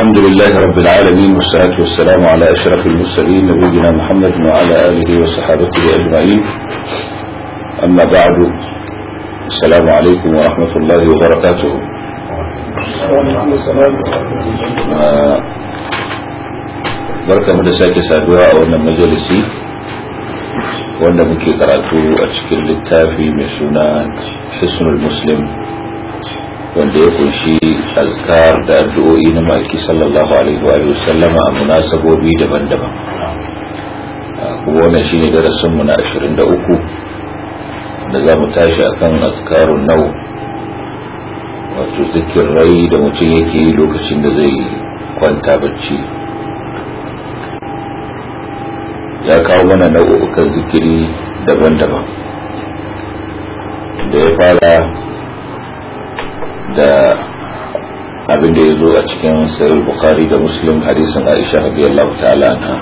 الحمد لله رب العالمين والصلاة والسلام على أشرف المرسلين نبينا محمد وعلى آله وصحابته أجمعين أما بعد السلام عليكم ورحمة الله وبركاته barka mu da sake saduwa a wannan majalisi wanda muke karatu a cikin littafi mai suna hisnul muslim wanda ya kunshi azkar da addu'o'i na maki sallallahu alaihi wa sallama a munasabobi daban-daban kuma wannan shine darasin mu na 23 da za mu tashi akan azkarun nau wato zikirai da mutum yake yi lokacin da zai kwanta bacci ya kawo mana nau'ukan zikiri daban-daban da ya fara da abin da ya zo a cikin sayar bukhari da muslim hadisin aisha radiyallahu ta'ala anha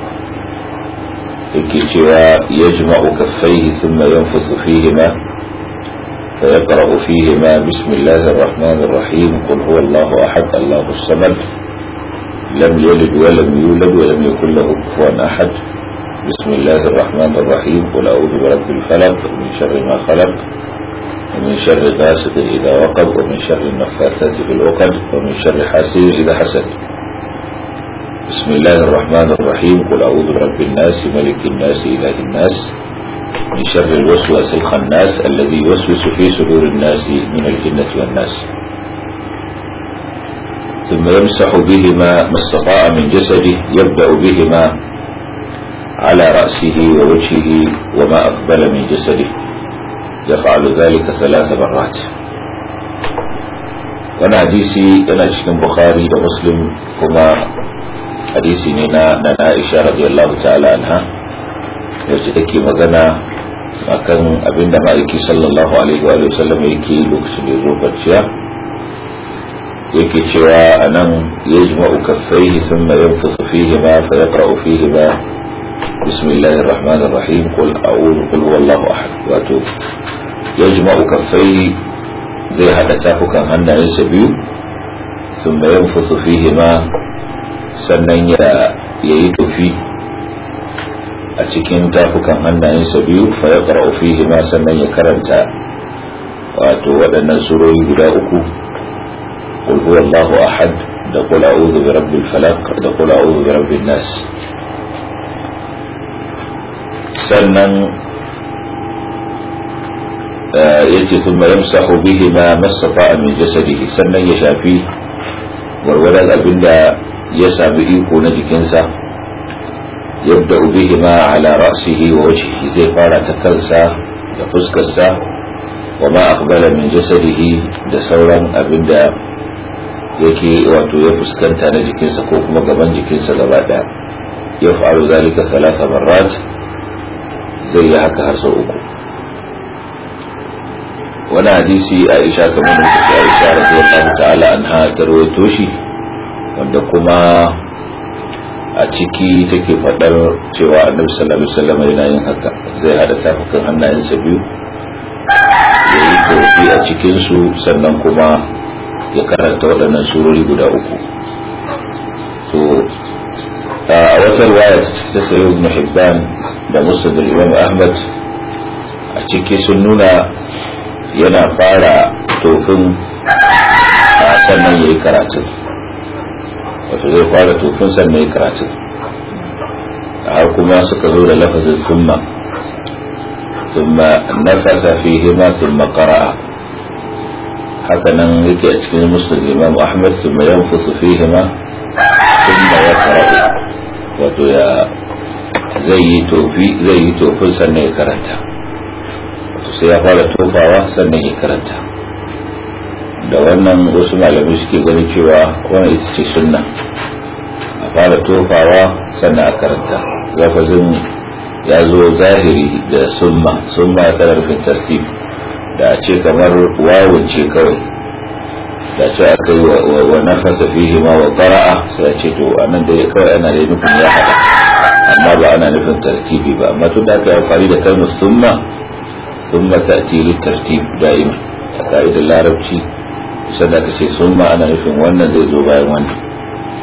yake cewa ya jima'u kaffaihi thumma yanfusu fihima فيقرأ فيهما بسم الله الرحمن الرحيم قل هو الله أحد الله الصمد لم يلد ولم يولد ولم يكن له كفوا أحد بسم الله الرحمن الرحيم قل أعوذ برب الفلق من شر ما خلق ومن شر غاسق إذا وقب ومن شر النفاثات في العقد ومن شر حاسد إذا حسد بسم الله الرحمن الرحيم قل أعوذ برب الناس ملك الناس إله الناس من شر الوسوس الخناس الذي يوسوس في صدور الناس من الجنة والناس ثم يمسح بهما ما استطاع من جسده يبدأ بهما على رأسه ووجهه وما أقبل من جسده يفعل ذلك ثلاث مرات وانا حديثي انا cikin bukhari da muslim kuma hadisi ne na na Aisha radiyallahu ta'ala anha wacce take magana akan abinda ma'aiki sallallahu alaihi wa sallam yake lokacin da zo kwanciya yake cewa anan yajma'u kaffaihi thumma yanfuthu fihi ma fa yaqra'u fihi ma بسم الله الرحمن الرحيم قل أعوذ قل هو الله أحد واتو يجمع كفيه زي هذا تافكا هنا يسبيو ثم ينفث فيهما sannan ya yi tufi a cikin tafukan hannayensa biyu fa ya ƙara'u fihi ma sannan ya karanta wato waɗannan surori guda uku qul huwallahu ahad da qul a'udhu bi rabbil falaq da qul a'udhu bi rabbin nas sannan ya ce sun mayan sahu bihi ma masafa min jasadihi sannan ya shafi warwarar abinda ya sami iko na jikinsa yadda bihi ma ala ra'sihi wa wajhihi zai fara ta kansa da fuskarsa wa ma aqbala min jasadihi da sauran abinda yake wato ya fuskanta na jikinsa ko kuma gaban jikinsa gaba daya ya faru zalika salasa marrat zai yi haka har sau uku wani hadisi aisha kamar da take aisha radiyallahu ta'ala anha ta rawaito shi wanda kuma a ciki take fadar cewa annabi sallallahu alaihi wasallam yana yin haka zai hada tafukan hannayensa biyu ya yi tofi a cikin su sannan kuma ya karanta waɗannan surori guda uku to a wata riwaya ta sayo ibn hibban da musul da imam ahmad a ciki sun nuna yana fara tofin sannan ya yi karatun wato zai fara tofin sannan ya yi karatun har kuma suka zo da lafazin summa summa nafasa fihima summa qara'a haka nan yake a cikin musul imam ahmad summa yanfusu fihima summa yaqra'u wato ya zai yi tofi zai yi tofin sannan ya karanta wato sai ya fara tofawa sannan ya karanta da wannan wasu malamai suke ganin cewa wannan ita ce sunna a fara tofawa sannan a karanta lafazin ya zo zahiri da summa summa ya tana rufin tartib da a ce kamar wawun ce kawai da ce aka yi wa nafasa fihi ma wa qara'a sai a ce to anan da kawai ana da nufin ya hada amma ba ana nufin tartibi ba amma tun da aka yi amfani da kalmar summa summa ta'ti lit tartib da'ima a ka'idar larabci sai da aka ce summa ana nufin wannan zai zo bayan wannan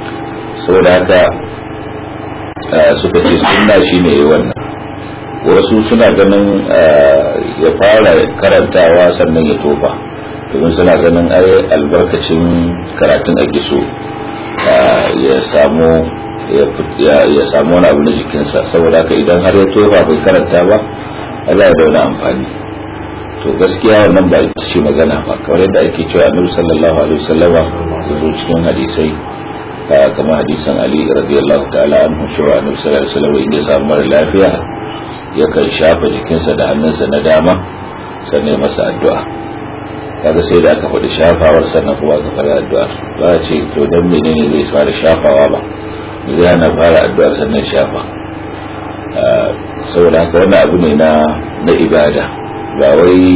saboda haka suka ce sunna shine yi wannan wasu suna ganin ya fara karantawa sannan ya tofa domin suna ganin ai albarkacin karatun ake so ya samu ya samu wani abu na jikinsa saboda haka idan har ya tofa bai karanta ba Allah ya dauna amfani to gaskiya wannan ba ita ce magana ba kamar yadda ake cewa annabi sallallahu alaihi wasallama zo cikin hadisai kamar hadisan Ali radiyallahu ta'ala anhu cewa annabi sallallahu alaihi wasallama inda ya samu mara lafiya yakan shafa jikinsa da hannunsa na dama sannan ya masa addu'a kaga sai da aka faɗi shafawar sannan kuma aka fara addu'a ba a ce to dan menene zai fara shafawa ba zai hana fara addu'ar sannan shafa saboda haka wannan abu ne na na ibada ba wai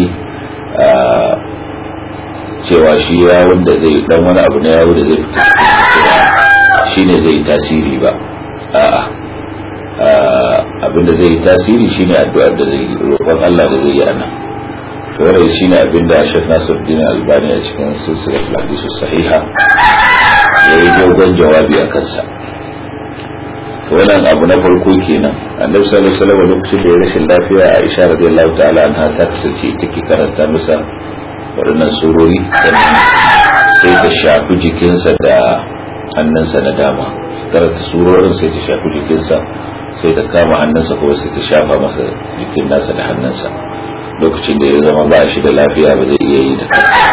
cewa shi ya wanda zai dan wani abu na yawo da zai fita shi ne zai tasiri ba a'a abinda zai yi tasiri shine addu'ar da zai roƙon Allah da zai yi ana to wannan shine abinda Sheikh Nasiruddin Albani a cikin silsilar hadisi sahiha yayi dogon jawabi a kansa wannan abu na farko kenan annabi sallallahu alaihi wasallam lokacin da ya rashin lafiya Aisha radiyallahu ta'ala anha ta kasance take karanta masa waɗannan surori sai ta shafi jikinsa da hannunsa na dama karanta surorin sai ta shafi jikinsa sai ta kama hannunsa kuma sai ta shafa masa jikin nasa da hannunsa lokacin da ya zama ba shi da lafiya ba zai iya yi da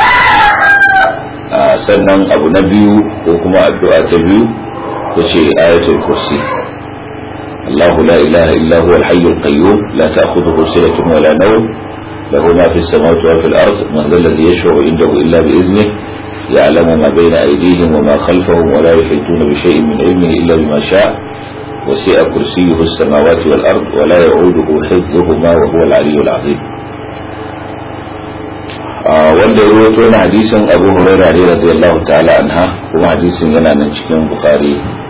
kai sannan abu na biyu ko kuma addu'a ta biyu ta ce ayatul kursi الله لا إله إلا هو الحي القيوم لا تأخذه سنة ولا نوم له ما في السماوات وفي الأرض من ذا الذي يشفع عنده إلا بإذنه يعلم ما بين أيديهم وما خلفهم ولا يحيطون بشيء من علمه إلا بما شاء وسع كرسيه السماوات والأرض ولا يعوده حفظهما وهو العلي العظيم wanda ya rawaito na hadisin Abu Hurairah ne radiyallahu ta'ala anha kuma hadisin yana nan cikin Bukhari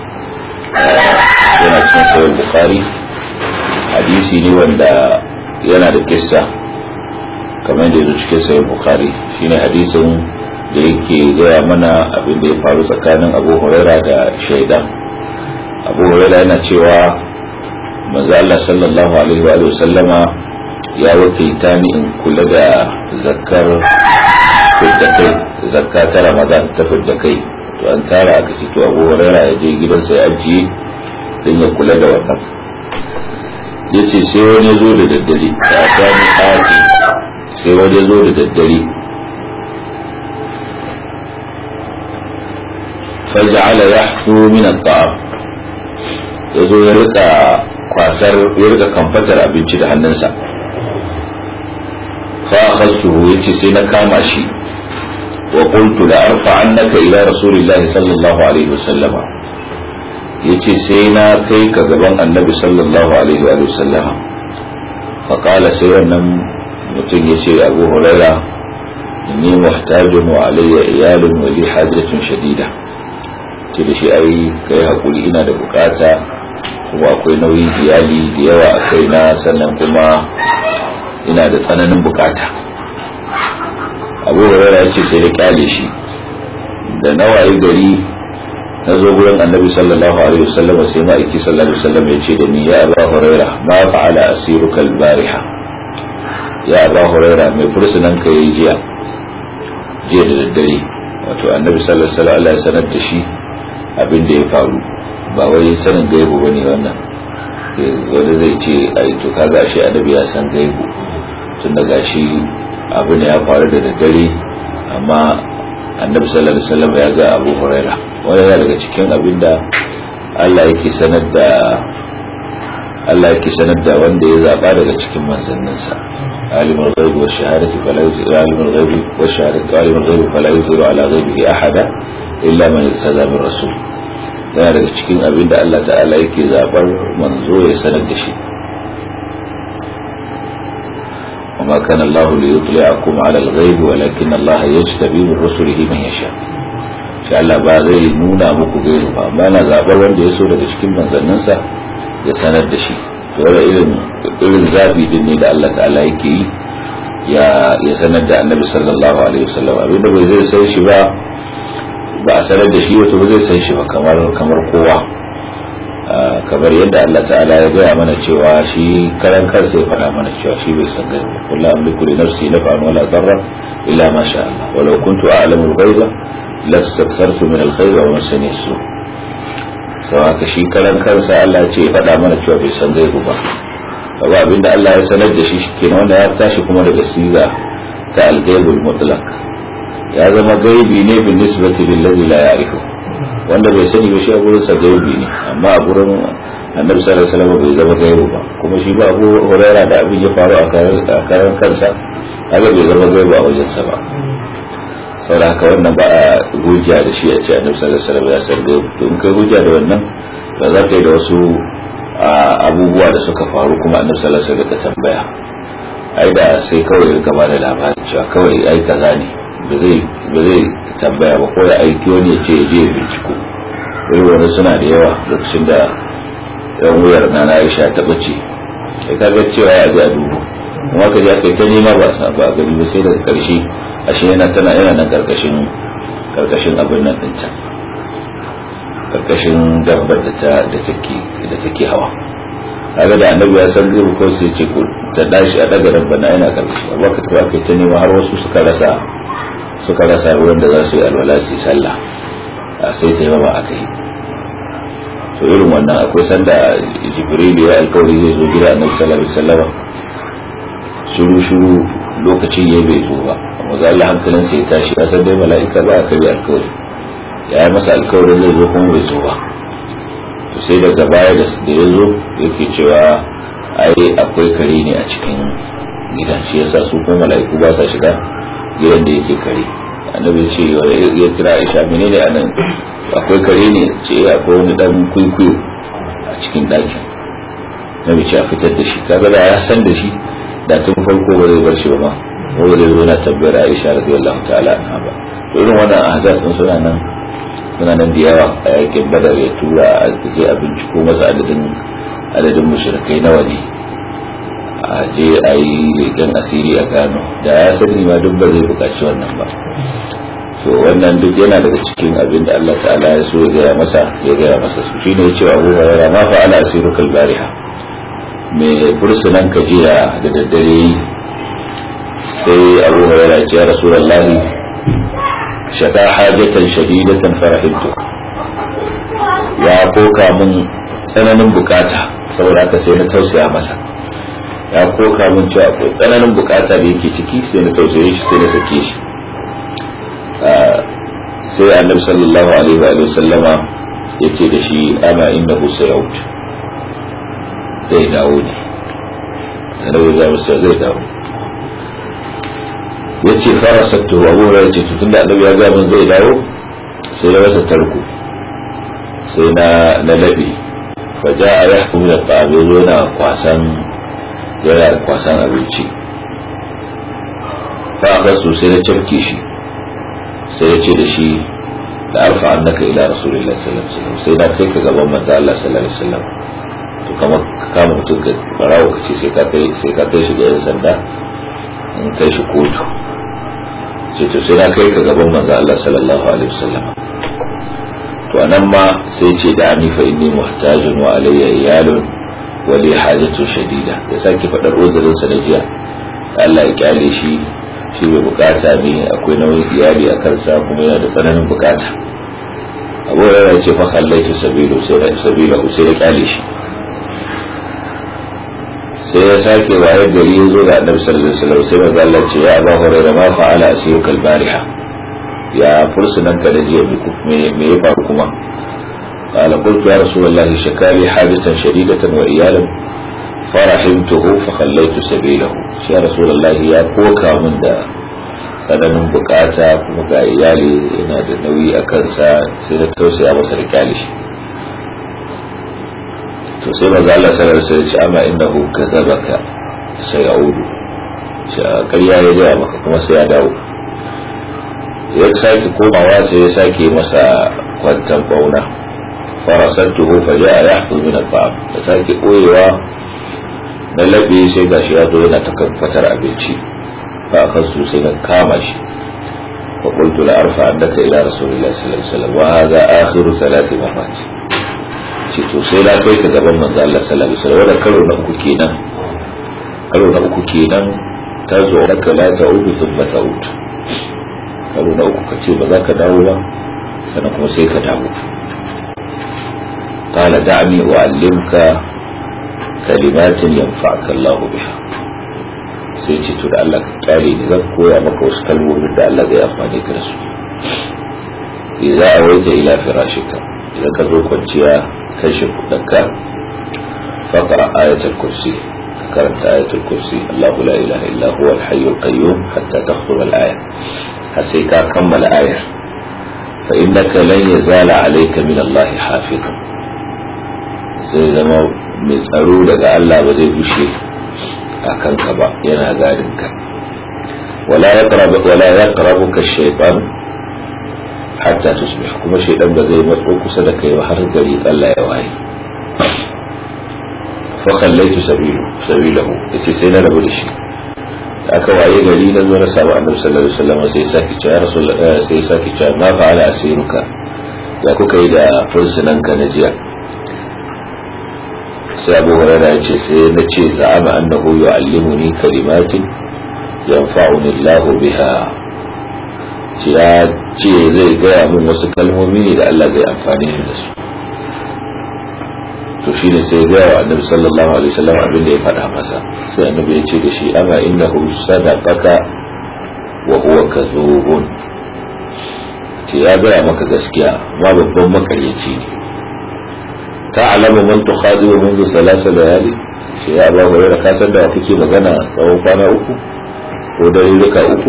yana cikin Sahih Bukhari hadisi ne wanda yana da kissa kamar da yake cikin Sahih Bukhari shine hadisin da yake gaya mana abin da ya faru tsakanin Abu Hurairah da shaidan Abu Hurairah yana cewa manzo Allah sallallahu alaihi wa sallama ya wakilta ni in kula da zakar fidda kai zakka ta ramadan ta fidda kai to an tara aka ce to abu huraira ya je gidan sai ajiye don ya kula da wannan ya ce sai wani zo da daddare ya sani aji sai wani zo da daddare faja'ala yahsu min at-ta'am ya zo ya rika kwasar ya rika kamfatar abinci da hannunsa فأخذته يتي سينا كاما شي وقلت لأرفعنك إلى رسول الله صلى الله عليه وسلم يتي سينا كيك قبان النبي صلى الله عليه وآله وسلم فقال سينا متن يتي أبو هريرة إني محتاج وعلي عيال ولي حاجة شديدة da shi ai kai hakuri ina da bukata kuma akwai nauyin iyali da yawa a kaina sannan kuma ina da tsananin bukata abu hurairah ya ce sai da kyale shi da nawaye gari na zo gurin annabi sallallahu alaihi wasallam sai ma'aiki sallallahu alaihi wasallam ya ce da ni ya aba hurairah ma fa'ala asiruka al-bariha ya aba hurairah mai fursunan ka yayi jiya jiya da daddare wato annabi sallallahu alaihi wasallam ya sanar da shi abin da ya faru ba wai sanin gaibu bane wannan wanda zai ce ai to kaga shi annabi ya san gaibu tun da gashi abin ya faru da daddare amma annabi sallallahu alaihi wasallam ya ga Abu Huraira wani yana daga cikin abin da Allah yake sanar da Allah yake sanar da wanda ya zaba daga cikin manzanninsa عالم الغيب والشهادة فلا يظهر عالم الغيب والشهادة عالم الغيب فلا يظهر على غيبه أحدا إلا من ارتضى من رسول yana daga cikin abin da Allah ta'ala yake zabar manzo ya sanar da shi وما كان الله ليطلعكم على الغيب ولكن الله يجتبي من رسله من يشاء shi Allah ba zai nuna muku gairu ba amma na zabar wanda ya so daga cikin manzanninsa ya sanar da shi to wanda irin irin zabi din ne da Allah ta'ala yake yi ya ya sanar da Annabi sallallahu alaihi wasallam abin da bai zai sai shi ba ba a sanar da shi wato ba zai san shi ba kamar kamar kowa kamar yadda Allah ta'ala ya gaya mana cewa shi karan kansa ya faɗa mana cewa shi bai san gaiba kullu amliku li nafsi naf'an wala darra illa ma sha Allah walau kuntu a'lamu al-ghaiba lastakthartu min al-khayr wa massani as-su' sau haka shi karan kansa Allah ya ce ya faɗa mana cewa bai san gaibu ba ba abinda Allah ya sanar da shi kenan wanda ya tashi kuma daga siga ta al-ghaibul mutlaq ya zama gaibi ne bin nisbati lillazi la ya'rifu wanda bai sani ba shi a gurin sa gaibi ne amma a gurin annabi sallallahu alaihi wasallam bai zama gaibi ba kuma shi ba Abu Hurairah da abin ya faru a karan kansa haka bai zama gaibi a wajen sa ba saboda haka wannan ba a hujja da shi a ce annabi sallallahu alaihi wasallam ya san gaibi to in kai hujja da wannan ba za ka yi da wasu abubuwa da suka faru kuma annabi sallallahu alaihi wasallam ka tambaya ai da sai kawai ka ba da labari cewa kawai ai kaza ne ba zai tambaya ba ko ya aiki wani ya ce ya je ya binciko wani wani suna da yawa lokacin da yan wuyar na na aisha ta bace ya kaga cewa ya ji a dubu kuma ka je aka yi ta nema ba sa ba gani ba sai daga karshe ashe yana tana yana nan karkashin karkashin abin nan din can karkashin dabbar da ta da take da take hawa kaga da annabi ya san gaibu ko sai ce ko ta dashi a daga dabbar na yana karkashi amma ka tafi aka yi ta nema har wasu suka rasa suka rasa ruwan da za su yi alwala su yi sallah a sai ta yaba aka yi to irin wannan akwai sanda jibril ya alkawari zai zo gida annabi sallallahu alaihi wasallam shuru shuru lokacin ya bai zo ba amma ga Allah hankalin sai ya tashi ya san dai mala'ika ba aka yi alkawari ya yi masa alkawarin zai zo kuma bai zo ba to sai daga baya da ya zo yake cewa ai akwai kare ne a cikin gidan shi yasa su kuma mala'iku ba sa shiga gidan da yake kare annabi ce ya kira aisha menene a nan akwai kare ne ce akwai wani dan kwaikwayo a cikin ɗakin nabi ce a fitar da shi kaga da ya san da shi da tun farko ba zai bar shi ba ma ko zai zo na tambayar aisha radiyallahu ta'ala anha ba to irin wannan ahzas sun suna nan suna nan da yawa a yakin badar ya tura a je a binciko masa adadin adadin mushrikai nawa ne a je a yi leƙen asiri a gano da ya sani ma duk ba zai buƙaci wannan ba to wannan duk yana daga cikin abin da Allah ta'ala ya so ya gaya masa ya gaya masa su shine ya ce Abu Hurairah ma fa ala asiru kal bariha me bursunan ka jiya da daddare sai Abu Hurairah ya ce Rasulullahi shada hajatan shadidatan farahimtu ya koka mun tsananin bukata saboda haka sai na tausaya masa ya koka min cewa akwai tsananin bukata da yake ciki sai na tausaye shi sai na sake shi sai annabi sallallahu alaihi wa sallama ya ce da shi ama innahu sayaut zai dawo ne annabi ya masa zai dawo ya ce fara sattu abu ya ce tun da annabi ya ga min zai dawo sai ya masa tarko sai na na labe fa ja'a yahkum min al-ta'am yazo yana kwasan yana kwasan abinci fa aka so sai na cafke shi sai ya ce da shi da arfa annaka ila rasulullahi sallallahu alaihi wasallam sai na kai ka gaban manzo Allah sallallahu alaihi wasallam to kamar ka kama mutum ka barawo ka ce sai ka kai sai ka kai shi ga yan sanda in kai shi kotu sai to sai na kai ka gaban manzo Allah sallallahu alaihi wasallam to anan ma sai ce da ani fa inni muhtajun wa alayya iyalun wa li hajatu shadida ya sake fadar uzurin sa na jiya Allah ya kyale shi shi bai bukata ne akwai nauyin iyali a kansa kuma yana da tsananin bukata abu ya ce fa kallaitu sabilu sai da sabila sai ya kyale shi sai ya sake waye gari ya zo ga annabi sallallahu alaihi wasallam sai manzo Allah ce ya Abu Hurairah ma fa'ala asiyuka al-bariha ya fursunan ka da jiya me me ya faru kuma قال قلت يا رسول الله شكالي حادثا شديدة وإيالا فرحمته فخليت سبيله يا رسول الله يا كوكا من دا tsananin bukata kuma ga iyali yana da nauyi a kansa sai na tausaya masa da kyale shi to sai maza Allah sallallahu alaihi wasallam ce amma innahu kadzabaka sai yaudu ce ƙarya ya gaya maka kuma sai ya dawo ya sake komawa sai ya sake masa kwantan bauna farasantuhu fa ja'a yahfu min al-bab da sake koyewa na labe sai gashi ya zo yana ta fatar abinci fa akan su sai na kama shi فقلت لأرفعنك إلى رسول الله صلى الله عليه وسلم وهذا آخر ثلاث مرات ce to sai na kai ka gaban manzo Allah sallallahu alaihi wasallam wannan karo na uku kenan karo na uku kenan ta zo raka la ta'udu thumma ta'ud karo na uku kace ba za ka dawo ba sannan kuma sai ka dawo qala da'ni u'allimka kalimatin yanfa'uka Allah biha sai ce to da Allah ka kyale ni zan koya maka wasu kalmomin da Allah zai amfani ka da su idza awaita ila firashika idan ka zo kwanciya kan shi kudanka faqra ayatul kursi ka karanta ayatul kursi Allahu la ilaha illa huwa al-hayyul qayyum hatta takhthura al-aya har sai ka kammala ayar fa innaka lan yazala alayka min Allah hafizun zai zama mai tsaro daga Allah ba zai bushe a kanka ba yana gadin ka wala yaqrabu wala yaqrabuka ash-shaytan hatta tusbih kuma shaydan ba zai matso kusa da kai ba har gari Allah ya waye fa khallaitu sabilu sabilahu yace sai na rabu da shi aka waye gari na zo na samu annabi sallallahu alaihi wasallam sai saki ce ya rasul sai saki ce ma fa'ala asiruka ya kuka yi da fursunan ka na jiya sai abu hurairah ya ce sai na ce za'ama annahu yu'allimuni kalimatin yanfa'uni Allahu biha ce ya ce zai gaya min wasu kalmomi ne da Allah zai amfani ni da su to shi ne sai gaya wa annabi sallallahu alaihi wasallam abin da ya faɗa masa sai annabi ya ce da shi amma innahu sadaqaka wa huwa kadhubun ce ya gaya maka gaskiya ma babban makaryaci ne ta'lamu man tukhadibu منذ ثلاث layali shi ya ba hore ka san da kake magana tsawon kwana uku ko dare duka uku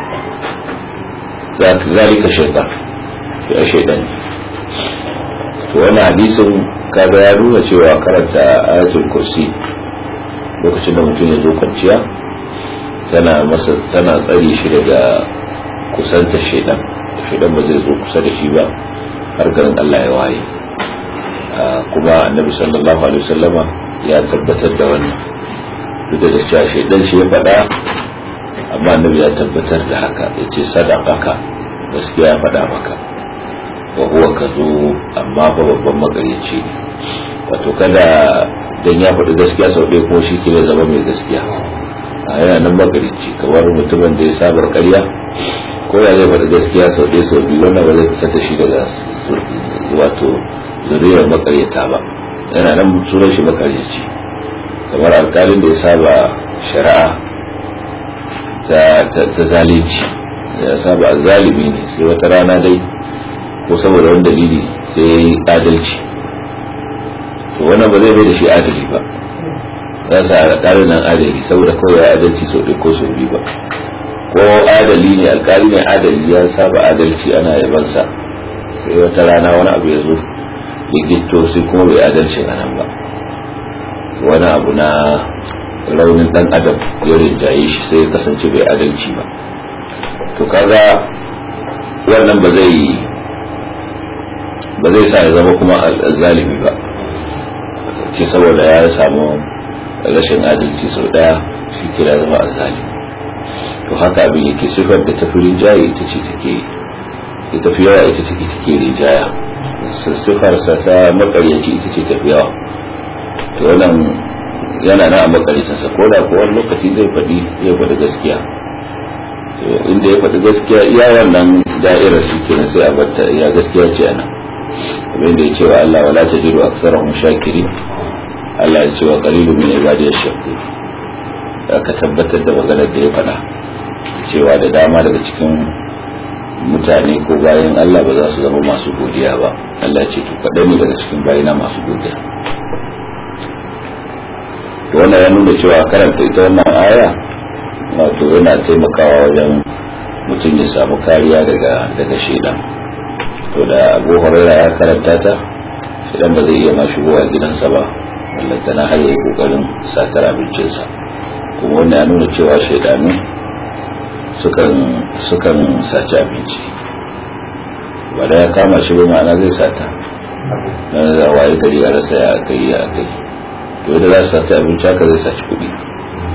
zalika shaytan ya shaytan to wannan hadisin kaga ya nuna cewa karanta ayatul kursi lokacin da mutum ya zo kwanciya tana masa tana tsare shi daga kusanta shaytan shaytan ba zai zo kusa da shi ba har garin Allah ya waye kuma annabi sallallahu alaihi wasallama ya tabbatar da wannan duk da cewa shaytan shi ya faɗa amma annabi ya tabbatar da haka ya ce sadaqaka gaskiya ya faɗa maka wa huwa kazo amma ba babban magaryaci ne wato kada dan ya faɗi gaskiya sau ɗaya kuma shi ke zama mai gaskiya a yana nan magaryaci kamar mutumin da ya sabar ƙarya ko ya zai faɗi gaskiya sau ɗaya sau biyu wannan ba zai fitar da shi daga wato zuriyar makaryata ba yana nan sunan shi makaryaci kamar alƙalin da ya saba shari'a ta zalunci ya saba zalimi ne sai wata rana dai ko saboda wani dalili sai ya yi adalci to wannan ba zai bai da shi adali ba za su alƙali nan adali saboda kawai ya adalci sau ɗaya ko sau biyu ba ko adali ne alƙali ne adali ya saba adalci ana yabansa sai wata rana wani abu ya zo ya gitto sai kuma bai adalci a nan ba wani abu na raunin dan adam ya rinjaye shi sai ya kasance bai adalci ba to kaga wannan ba zai ba zai sa ya zama kuma zalimi ba ce saboda ya samu rashin adalci sau daya shi kira zama zalimi to haka abin yake sifar da tafi rinjaye ita ce take ita fi yawa ita take take rinjaya sifarsa ta makaryaci ita ce tafi yawa to wannan yana na a makarisansa ko da kuwa lokaci zai faɗi zai faɗi gaskiya inda ya faɗi gaskiya iya wannan da'irar shi kenan sai a batta iya gaskiya ce ana abin da ya ce wa Allah wala tajidu aksarahum shakiri Allah ya ce wa qalilun min ibadiyash shakur aka tabbatar da maganar da ya faɗa cewa da dama daga cikin mutane ko bayan Allah ba za su zama masu godiya ba Allah ya ce to kaɗan ne daga cikin bayina masu godiya to wannan ya nuna cewa karanta ita wannan aya wato yana taimakawa wajen mutum ya samu kariya daga daga shaidan to da abu huraira ya karanta ta shaidan ba zai iya ma shigowa gidansa ba wallanta na har yayi kokarin satar abincinsa kuma wannan ya nuna cewa shaidanu sukan sukan saci abinci ba da ya kama shi ba ma'ana zai sata na da waye gari a rasa ya kai ya kai to da za su saci abinci haka zai saci kuɗi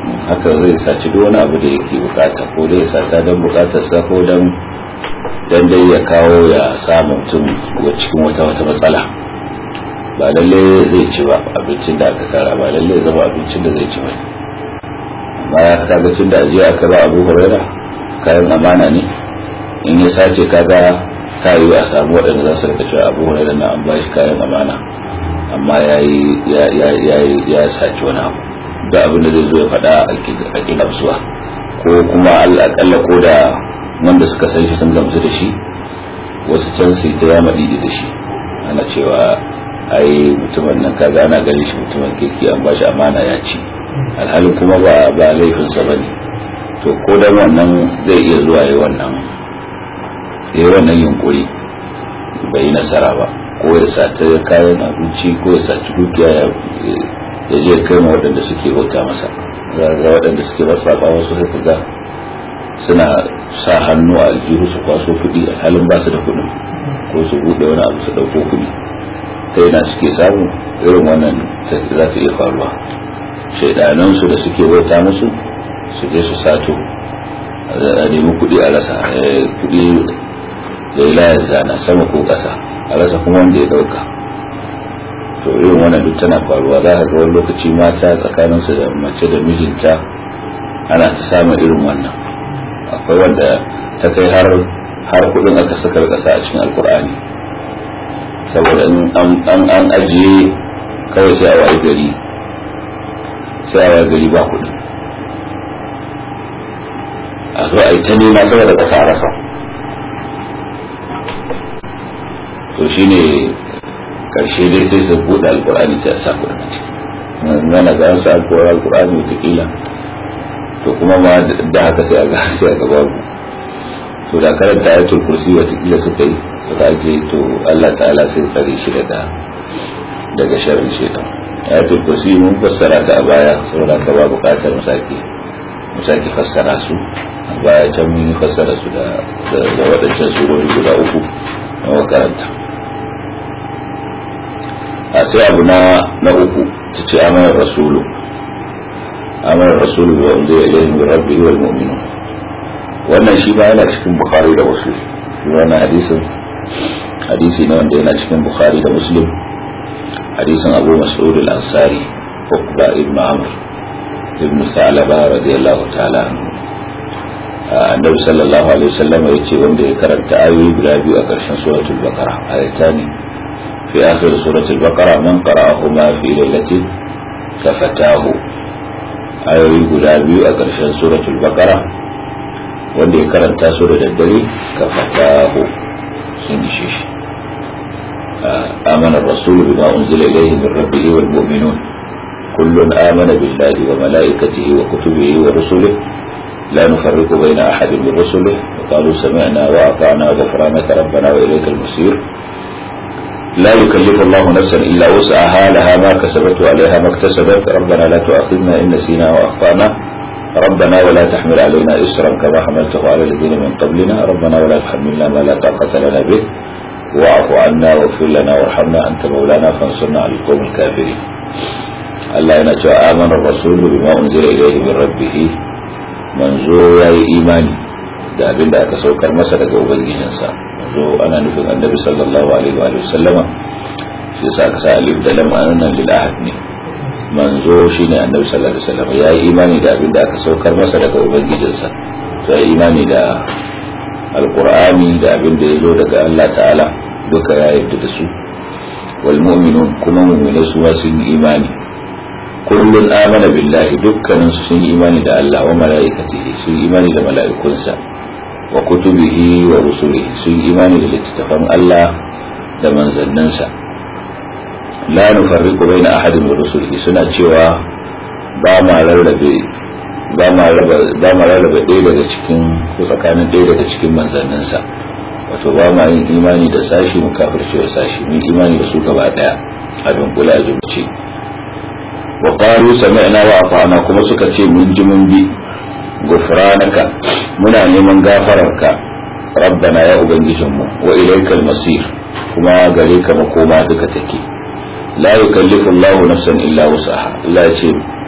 haka zai saci duk wani abu da yake bukata ko dai sata don bukatarsa ko don dan dai ya kawo ya samu mutum cikin wata wata matsala ba lalle zai ci ba abincin da aka tara ba lalle zama abincin da zai ci ba amma ya kaga tun da ajiya aka ba abu huraira kayan amana ne in ya sace kaga ta yi a samu waɗanda za su rika cewa abu huraira na an ba shi kayan amana amma ya yi ya sace wani abu da abin da zai zo ya faɗa a ƙinafsuwa ko kuma al'akalla ko da wanda suka san shi sun gamsu da shi wasu can su ta yama didi da shi ana cewa ai mutumin nan kaga ana ganin shi mutumin kirki an bashi amana ya ci alhalin kuma ba ba laifinsa ba ne to ko da wannan zai iya zuwa yi wannan yi wannan yunkuri bai yi nasara ba ko ya sata kayan abinci ko ya saci dukiya ya je kai ma waɗanda suke bauta masa ga waɗanda suke rasa ba wasu sai ga suna sa hannu a aljihu su kwaso kuɗi a halin ba su da kuɗin ko su buɗe wani abu su ɗauko kuɗi ta yana suke samu irin wannan za ta iya faruwa shaidanansu da suke bauta musu su je su sato a nemi kuɗi a rasa kuɗi da ya layar zana sama ko ƙasa a rasa kuma wanda ya ɗauka to irin wannan duk tana faruwa za ka ga wani lokaci mata tsakaninsu da mace da mijinta ana ta samun irin wannan akwai wanda ta kai har har kudin aka saka kasa a cikin alkur'ani saboda an an ajiye kawai sai a waye gari sai a waye gari ba kudin a zo a yi ta nema saboda kasa a rasa to shine karshe dai sai su buɗe alkur'ani sai a sa kudin a ciki yana ga an sa alkur'ani wataƙila to kuma ma da haka sai a ga sai a gaba to da karanta ayatul kursi watakila suka yi suka aje to Allah ta'ala sai tsare shi daga daga sharrin shaitan ayatul kursi mun fassara ta a baya saboda ka ba bukatar musaki musaki fassara su a baya can mun yi fassara su da da wadancan surori guda uku na makaranta a sai abu na na uku ta ce amanar rasulu amara rasulu wa unzila ilayhi min rabbihi wal mu'minun wannan shi ba yana cikin bukhari da muslim wannan hadisin hadisi ne wanda yana cikin bukhari da muslim hadisin abu mas'ud al-ansari ukba ibn amr ibn sa'laba radiyallahu ta'ala anhu annabi sallallahu alaihi wasallam ya ce wanda ya karanta ayoyi guda biyu a ƙarshen suratul baqara ayatani fi akhir suratul baqara man qara'ahuma fi lailatin kafatahu ayoyi guda biyu a ƙarshen suratul baqara wanda ya karanta su da daddare kafatahu sun ishe shi آمن الرسول بما أنزل إليه من ربه والمؤمنون كل آمن بالله وملائكته وكتبه ورسله لا نفرق بين أحد من رسله وقالوا سمعنا وأطعنا غفرانك ربنا وإليك المصير لا يكلف الله نفسا إلا وسعها لها ما كسبت وعليها ما اكتسبت ربنا لا تؤاخذنا إن نسينا وأخطأنا ربنا ولا تحمل علينا إسرا كما حملته على الذين من قبلنا ربنا ولا تحملنا ما لا طاقة لنا به واعف عنا واغفر لنا وارحمنا أنت مولانا فانصرنا على القوم الكافرين الله ينجى آمن الرسول بما أنزل إليه من ربه manzo ya yi imani da abin da aka saukar masa daga ubangijinsa manzo ana nufin annabi sallallahu alaihi wa sallama shi yasa aka sa alif da lam anan lil ahad ne manzo shine annabi sallallahu alaihi wasallam ya yi imani da abin da aka saukar masa daga ubangijinsa ya yi imani da alqur'ani da abin da ya zo daga Allah ta'ala duka ya yarda da su wal mu'minun kuma mu'minai su sun yi imani kullun amana billahi dukkanin su sun yi imani da Allah wa mala'ikatihi sun yi imani da mala'ikunsa wa kutubihi wa rusulihi sun yi imani da littattafan Allah da manzanninsa la nufarriqu baina ahadin min rusulihi suna cewa ba ma rarrabe ba ma raba ba ma rarrabe ɗaya daga cikin ko tsakanin ɗaya daga cikin manzanninsa wato ba ma yin imani da sashi mu kafirce da sashi mu imani da su gaba daya a dunkula a jumce wa qalu sami'na wa ata'na kuma suka ce mun ji mun bi gufranaka muna neman gafararka rabbana ya ubangijinmu wa ilaikal masir kuma gare ka makoma duka take la yukallifu Allah nafsan illa wusaha Allah ce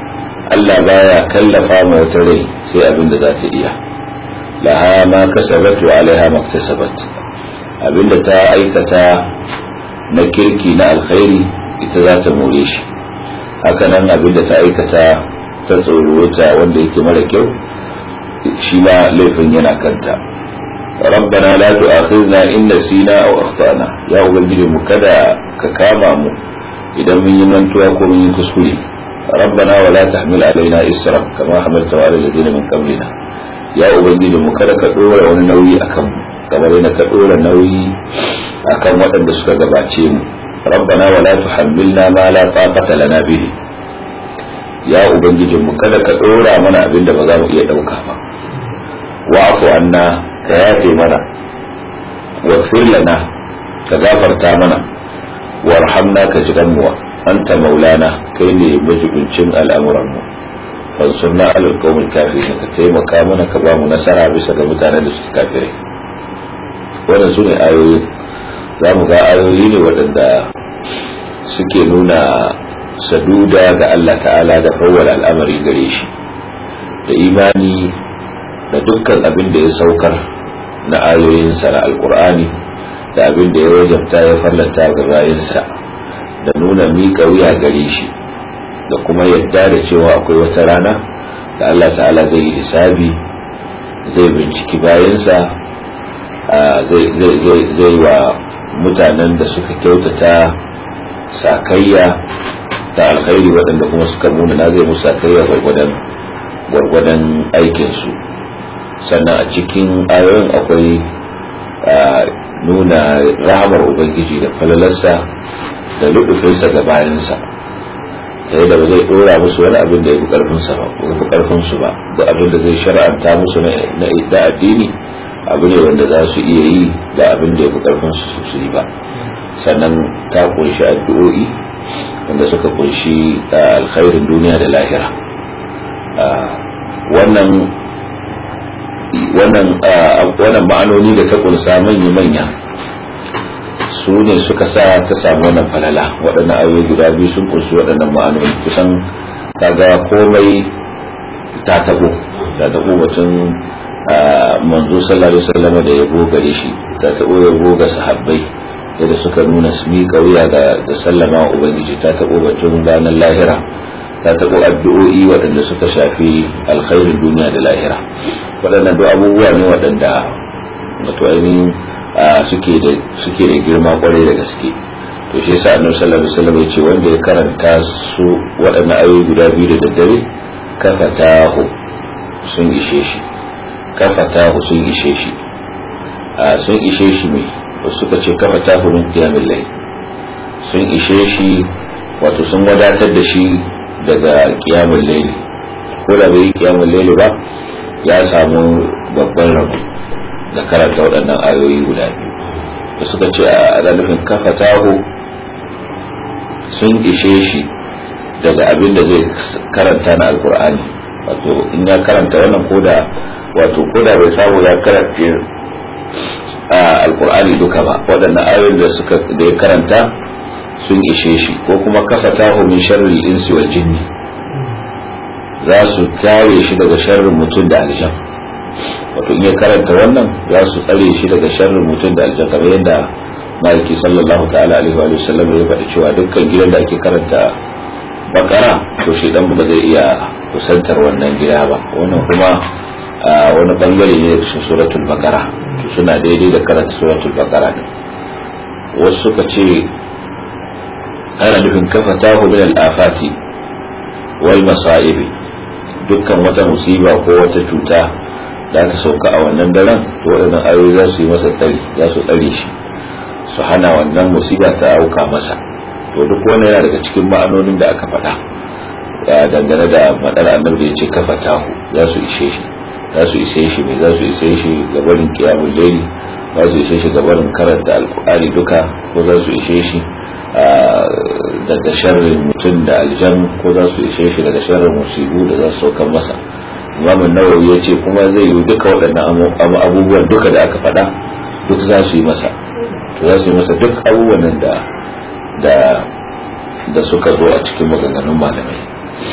Allah baya kallafa ma wata rai sai abin da za ta iya laha ma kasabat wa alaiha maktasabat abinda ta aikata na kirki na alkhairi ita za ta more shi haka nan abinda ta aikata ta tsorota wanda yake mara kyau shi ma laifin yana kanta rabbana la tu'akhidna in nasina aw akhtana ya ubangiji mu kada ka kama mu idan mun yi mantuwa ko mun yi kuskure rabbana wala tahmil alaina isra kama hamalta ala alladhina min qablina ya ubangiji mu kada ka dora wani nauyi akan mu kamar yana ka dora nauyi akan waɗanda suka gabace mu rabbana wala tuhammilna ma la taqata lana bihi ya ubangiji mu kada ka dora mana abinda ba za mu iya dauka ba wa'fu anna ka yafe mana waghfir lana ka gafarta mana warhamna ka jigan mu anta maulana kai ne majibincin al'amuran mu fansurna alal qawmil kafirin ka taimaka mana ka ba mu nasara bisa ga mutanen da suke kafirai wannan su ne ayoyi za mu ga ayoyi ne waɗanda suke nuna saduda ga Allah ta'ala da fawwal al'amari gare shi da imani da dukkan abin da ya saukar na ayoyinsa na alkur'ani da abin da ya wajabta ya fallanta ga bayansa da nuna miƙa wuya gare shi da kuma yadda da cewa akwai wata rana da Allah ta'ala zai yi hisabi zai binciki bayansa zai wa mutanen da suka kyautata sakayya da alkhairi waɗanda kuma suka muna na zai musu sakayya gwargwadon aikinsu sannan a cikin ayoyin akwai nuna rahamar ubangiji da falalarsa da lubufinsa ga bayansa ta yadda ba zai dora musu wani abin da ya fi karfinsa ba ko fi karfinsu ba da abin da zai shara'anta musu na da addini abu ne wanda za su iya yi da abin da ya fi karfinsu su yi ba sannan ta kunshi addu'o'i wanda suka kunshi alkhairin duniya da lahira wannan wannan wannan ma'anoni da ta kunsa manya-manya su ne suka sa ta samu wannan falala waɗannan ayoyi guda biyu sun kunshi waɗannan ma'anoni kusan kaga komai ta tabo ta tabo batun manzo sallallahu alaihi wasallam da yabo gare shi ta tabo yabo ga sahabbai yadda suka nuna su miƙa wuya da sallama wa ubangiji ta tabo batun ranar lahira ta tabo addu'o'i waɗanda suka shafi alkhairin duniya da lahira waɗannan duk abubuwa ne waɗanda wato ainihin suke da suke da girma kwarai da gaske to shi yasa annabi sallallahu alaihi wasallam yace wanda ya karanta su waɗannan ayoyi guda biyu da daddare kafatahu sun ishe shi kafatahu sun ishe shi sun ishe shi mai wasu suka ce kafatahu min qiyamil layl sun ishe shi wato sun wadatar da shi daga qiyamul layl ko da bai qiyamul layl ba ya samu babban rabo da karanta waɗannan ayoyi guda biyu da suka ce a nufin kafa taho sun ishe shi daga abin da zai karanta na alkur'ani wato in ya karanta wannan koda wato koda bai samu ya karanta alkur'ani duka ba waɗannan ayoyin da suka da ya karanta sun ishe shi ko kuma kafa taho min sharri insi wal jinni za su kare shi daga sharrin mutum da aljan wato in ya karanta wannan za su tsare shi daga sharrin mutum da aljan kamar yadda maliki sallallahu ta'ala alaihi wa sallam ya faɗi cewa dukkan gidan da ake karanta bakara to shi dan ba zai iya kusantar wannan gida ba wannan kuma wani bangare ne daga suratul bakara to suna daidai da karanta suratul bakara ne wasu suka ce ana nufin kafa tahu min al-afati wal masa'ibi dukkan wata musiba ko wata cuta za ta sauka a wannan daren to waɗannan ayoyi za su yi masa tsari za su tsare shi su hana wannan musiba ta auka masa to duk wannan yana daga cikin ma'anonin da aka faɗa dangane da madar annabi da ya ce kafa tahu za su ishe shi za su ishe shi mai za su ishe shi ga barin kiyamun laili za su ishe shi ga barin karanta alkur'ani duka ko za su ishe shi daga sharrin mutum da aljan ko za su ishe shi daga sharrin musibu da za su saukan masa imamun nawawi ya ce kuma zai yi duka waɗannan abubuwan duka da aka faɗa duk za su yi masa to za su yi masa duk abubuwan da da da suka zo a cikin maganganun malamai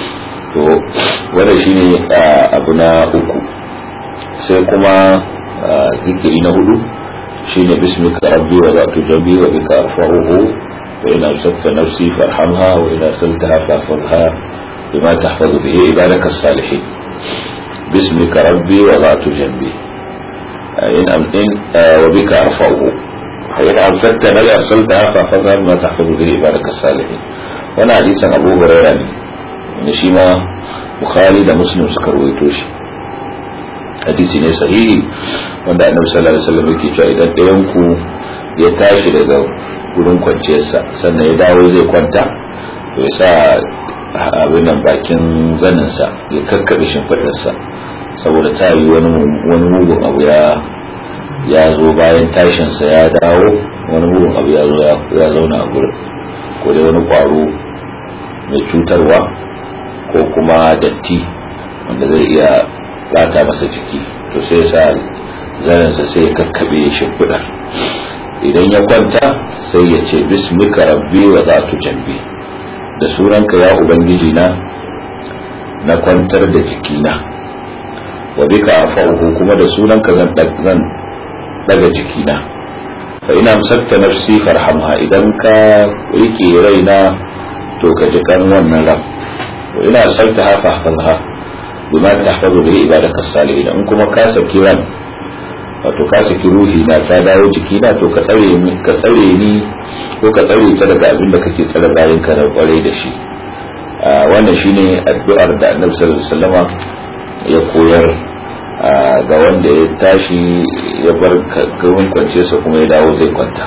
to wannan shine abu na uku sai kuma zikiri na hudu shine bismika rabbi wa zatu jambi wa bika arfa'uhu wa ina amsakta nafsi farhamha wa ina saltaha fahfazha bima tahfazu bihi ibadaka as-salihin bismika rabbi wa zatu jambi in am in wa bika arfa'uhu wa ina amsakta nafsi arsaltaha fahfazha bima tahfazu bihi ibadaka as-salihin wannan hadisin Abu Hurairah ne ne shi ma Bukhari da Muslim suka rawaito shi hadisi ne sahihi wanda annabi sallallahu alaihi wasallam yake cewa idan ɗayan ku ya tashi daga gurin kwanciyarsa sannan ya dawo zai kwanta to ya sa abin nan bakin zaninsa ya kakkaɓe shimfiɗarsa saboda ta yi wani mugun abu ya ya zo bayan tashinsa ya dawo wani mugun abu ya zo ya zauna a gurin ko dai wani ƙwaro mai cutarwa ko kuma datti wanda zai iya bata masa jiki to sai sa zaransa sai ya kakkabe shimfiɗar idan ya kwanta sai ya ce bismika rabbi wa zatu jambi da sunanka ya ubangiji na na kwantar da jikina wa bika afa'uhu kuma da sunanka zan zan daga jikina fa ina amsakta nafsi farhamha idan ka rike raina to ka ji kan wannan ran wa ina arsalta ha fahfazha bima tahfazu bihi ibadaka salihin in kuma ka saki ran wato ka saki ruhi na ta dawo jiki na to ka tsare ni ka tsare ni ko ka tsare ta daga abin da kake tsare bayan ka da kwarai da shi wannan shine addu'ar da Annabi sallallahu alaihi wasallama ya koyar ga wanda ya tashi ya bar gurin kwance sa kuma ya dawo zai kwanta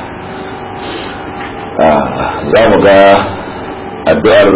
za mu ga addu'ar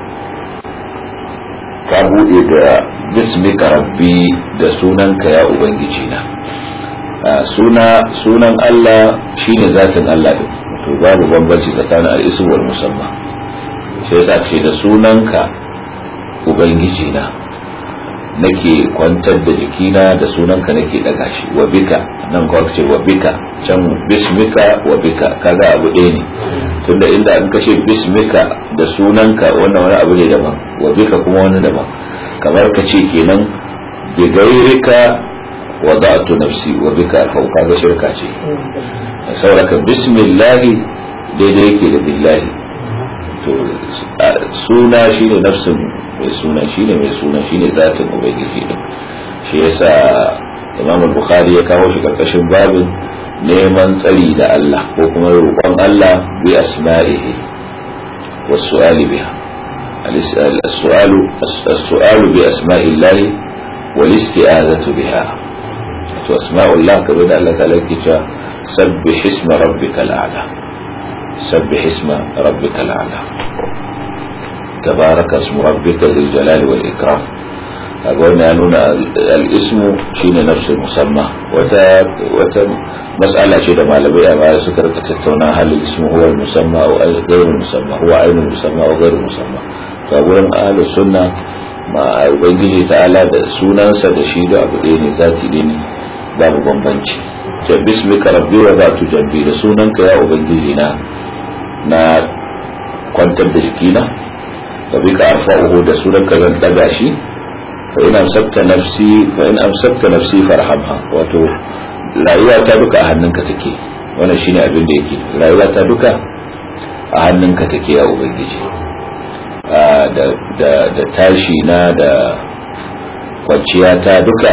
ka bude da bismika rabbi da sunanka ya ubangiji na suna sunan Allah shine zatin Allah din to babu bambanci tsakanin al-ism wal musamma sai yasa ce da sunanka ubangiji na nake kwantar da jikina da sunanka nake daga shi wa bika nan ko ce wa bika can bismika wa bika kaga abu ɗaya ne tunda inda an kashe bismika da sunanka wannan wani abu ne daban wa bika kuma wani daban kamar ka ce kenan bi gairika wada'tu nafsi wa bika alfau kaga shirka ce saboda bismillahi daidai yake da billahi to suna shine nafsin mai suna shine mai suna shine zatin ubangiji din shi yasa Imam Bukhari ya kawo shi karkashin babin neman tsari da Allah ko kuma roƙon Allah bi asma'ihi was su'ali biha السؤال السؤال بأسماء الله والاستعاذة بها أسماء الله كما الله تعالى سبح اسم ربك الأعلى سبح اسم ربك الأعلى تبارك اسم ربك ذي الجلال والإكرام أقول أن الاسم شين نفس المسمى وتا وتا مسألة شيء ما لبي ما سكر تتونا هل الاسم هو المسمى أو غير المسمى هو عين المسمى أو غير المسمى فأقول أهل السنة ما ubangiji ta'ala da sunansa da shi da abu ɗaya ne zati ɗaya ne babu bambanci ta bismika rabbi wa zatu jambi da sunanka ya ubangiji na na kwantar da jikina wa bika arfa'uhu da sunanka zan daga shi fa in amsakta nafsi fa in amsakta nafsi farhamha wato rayuwa ta duka a hannunka take wannan shine abin da yake rayuwa ta duka a hannunka take ya ubangiji da tashi na da kwanciya ta duka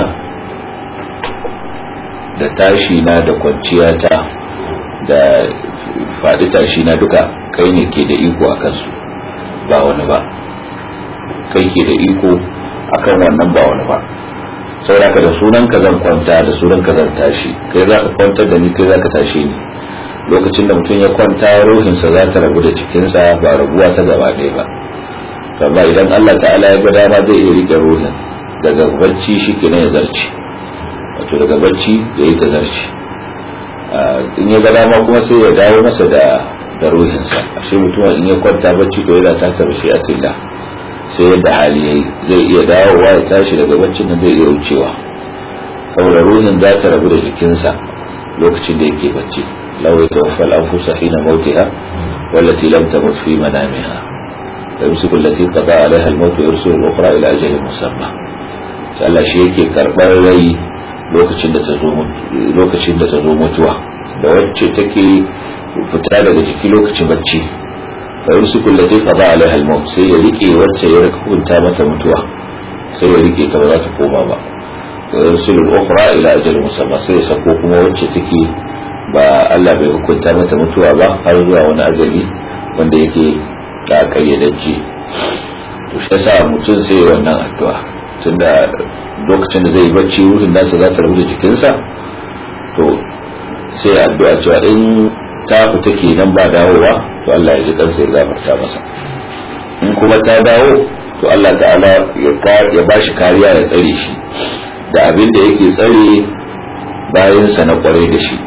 da tashi na da kwanciya ta da faɗi tashi na duka kai ne ke da iko a kansu ba wani ba kai ke da iko akan wannan ba wani ba saboda da sunanka zan kwanta da sunanka zan tashi kai za ka kwantar da ni kai za ka tashi ni lokacin da mutum ya kwanta ruhinsa za ta rabu da jikinsa ba rabuwa ta gaba ɗaya ba amma idan Allah ta'ala ya ga dama zai iya rike ruhin daga barci shi ke ya zarci wato daga barci ya yi ta zarci in ya ga dama kuma sai ya dawo masa da da ruhinsa ashe mutum in ya kwanta barci to yana taka bashi a tilla sai yadda hali yayi zai iya dawowa ya tashi daga barcin nan zai iya wucewa saboda ruhin za ta rabu da jikinsa lokacin da yake bacci law yatawaffa al-anfusa hina mautiha wallati lam tamut fi manamiha yumsiku allati qada alaiha al-maut wa yursilu al-ukhra ila ajalin musamma sai Allah shi yake karbar rai lokacin da ta zo lokacin da ta zo mutuwa da wacce take fita daga jiki lokacin bacci fa yumsiku allati qada alaiha al-maut sai ya rike wacce ya hukunta mata mutuwa sai ya rike ta ba za ta koma ba wa yursilu al-ukhra ila ajalin musamma sai ya sako kuma wacce take ba Allah bai hukunta mata mutuwa ba har zuwa wani ajali wanda yake ka kayyadacce to shi yasa mutum sai wannan addu'a tunda lokacin da zai yi bacci ruhin nasa za ta rubuta jikinsa to sai addu'a cewa in ta fita kenan ba dawowa to Allah ya ji kansa ya gafarta masa in kuma ta dawo to Allah ta'ala ya ba shi kariya ya tsare shi da abin da yake tsare bayansa na kwarai da shi